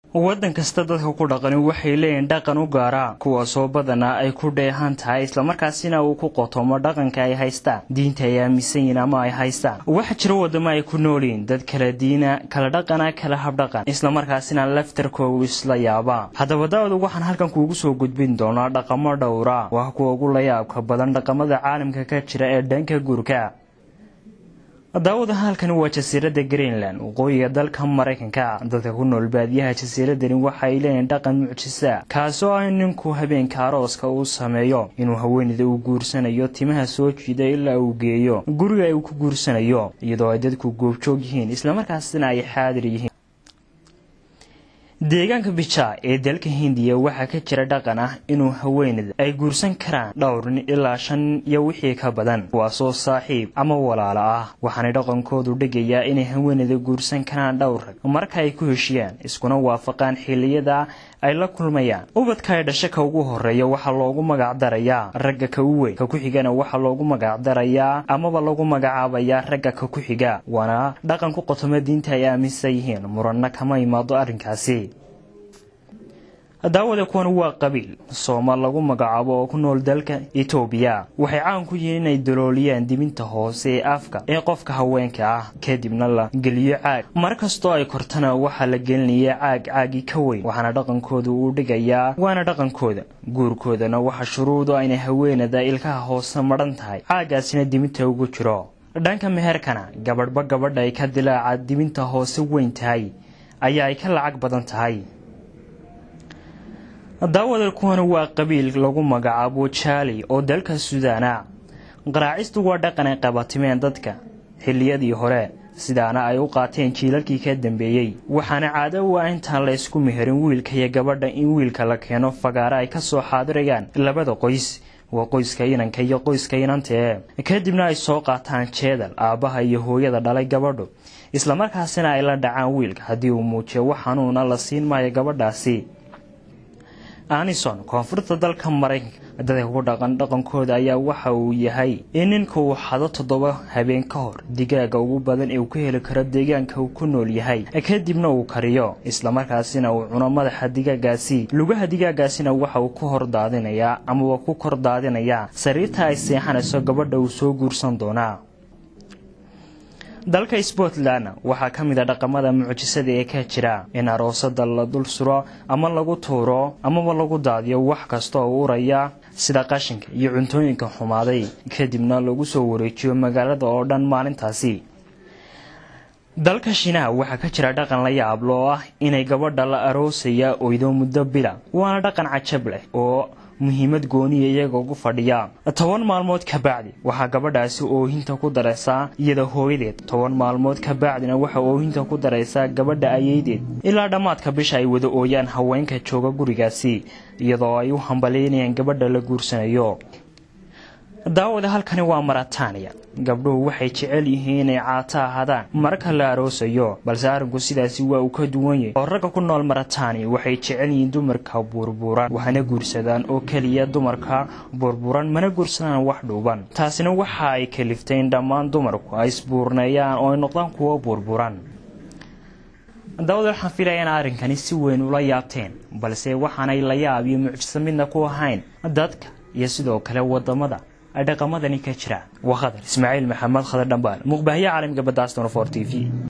waddan kasta dadka ku dhaqani waxay leeyihin dhaqan u gaara kuwaasoo badanaa ay ku dheehan tahay islamarkaasina uu ku qotomo dhaqanka ay haystaan diinta ay aaminsan yihiin ama ay haystaan waxaa jira waddamo ay ku noolyihiin dad kala diina kala dhaqana kala habdhaqan islamarkaasina laftarkoogu isla yaabaa haddaba daawadu waxaan halkan kuugu soo gudbin doonaa dhaqamo dhowra waa kuwa ugu layaabka badan dhaqamada caalamka ka jira ee dhanka guurka daawada halkani waa jasiiradda greenland waqooyiga dalka maraykanka dadka ku nool baadiyaha jasiiradani waxa ay leeyihin dhaqan mucjisa kaasoo ah ninku habeenka arooska uu sameeyo inuu haweeneyda uu guursanayo timaha soo jiida ilaa uu geeyo guriga uu ku guursanayo iyadoo ay dadku goobjoog yihiin islamarkaasina ay xaadir yihiin deegaanka bija ee dalka hindiya waxaa ka jira dhaqan ah inuu haweeneyda ay guursan karaan dhowr nin ilaa shan iyo wixii ka badan kuwaasoo saaxiib ama walaalo ah waxaanay dhaqankoodu dhigayaa inay haweeneyda guursan karaan dhowr rag marka ay ku heshiyaan iskuna waafaqaan xilliyada ay la kulmayaan ubadka ay dhasho ka ugu horeeya waxaa loogu magacdarayaa ragga ka u weyn ka ku xigana waxaa loogu magacdarayaa amaba lagu magacaabayaa ragga ka ku xiga waana dhaqan ku qotoma diinta ay aaminsan yihiin muranna kama imaado arrinkaasi daawada kuwan waa qabiil soomaal lagu magacaabo oo ku nool dalka etoobiya waxay caan ku yihiin inay dalooliyaan dibinta hoose ee afka ee qofka haweenka ah kadibna la geliyo caag mar kastoo ay kortana waxaa la gelinaya caag caagi ka weyn waxaana dhaqankooda uu dhigayaa waana dhaqankooda guurkoodana waxaa shuruudu inay haweenada ilkaha hoose madhan tahay caagaasina dibinta ugu jiro dhanka meherkana gabadhba gabadha ay ka dilaaca dibinta hoose weyn tahay ayaa ay ka lacag badan tahay daawada kuwana waa qabiil lagu magacaabo jaali oo dalka suudaana qaraacistu waa dhaqan ay qabatimeen dadka xilliyadii hore sidaana ay u qaateen jiilalkii ka dambeeyey waxaana caado u ah intaan la ysku meherin wiilka iyo gabadha in wiilka la keeno fagaare ay ka soo xaadirayaan labada qoys waa qoyska inanka iyo qoyska inantee kadibna ay soo qaataan jeedal aabbaha iyo hooyada dhalay gabadhu islamarkaasina ay la dhacaan wiilka haddii uu muujiyo wax xanuuna la siin maayo gabadhaasi anison koonfurta dalka maraykanka dadka ku dhaqan dhaqankooda ayaa waxa uu yahay in ninka uu xado toddoba habeen ka hor digaaga ugu badan ee uu ka heli karo deegaanka uu ku nool yahay kadibna uu kariyo islamarkaasina uu cuno madaxa digaagaasi lugaha digaagaasina waxa uu ku hor daadinayaa amaba ku kor daadinayaa sariirta ay seexanayso gabadha uu soo guursan doonaa dalka scotland waxaa ka mid a dhaqamada mucjisada ee ka jira in aroosada la dul suro ama lagu tuuro amaba lagu daadiyo wax kasta oo uraya sida qashinka iyo cuntooyinka xumaaday kadibna lagu soo wareejiyo magaalada oo dhan maalintaasi dalka shiinaha waxaa ka jira dhaqan la yaablo oo ah inay gabadha la aroosaya oydo muddo bila waana dhaqan cajab leh oo muhiimad gooniya iyaga ugu fadhiya toban maalmood ka bacdi waxaa gabadhaasi oohinta ku daraysaa iyada hooyadeed toban maalmood ka bacdina waxaa oohinta ku daraysaa gabadha ayeydeed ilaa dhammaadka bisha ay wada ooyaan haweenka jooga gurigaasi iyadoo ay u hambaleynayaan gabadha la guursanayo daawada halkani waa marataaniya gabdhuhu waxay jecel yihiin inay caato ahaadaan marka la aroosayo balse arrinku sidaasi waa uu ka duwan yahay oo ragga ku nool marataaniya waxay jecel yihiin dumarka burburan waxna guursadaan oo keliya dumarka burburan mana guursadaan wax dhuuban taasina waxa ay kaliftay in dhammaan dumarku ay isbuurneeyaan oo ay noqdaan kuwo burburan daawada waxaan filaya in arrinkani si weyn ula yaabteen balse waxaanay la yaab iyo mucjiso midna ku ahayn dadka iyo sidoo kale wadamada dhaqamadani ka jira waa khadar ismaaciil maxamed khadar dhambaal muqbaahiye caalamiga badda aston for t v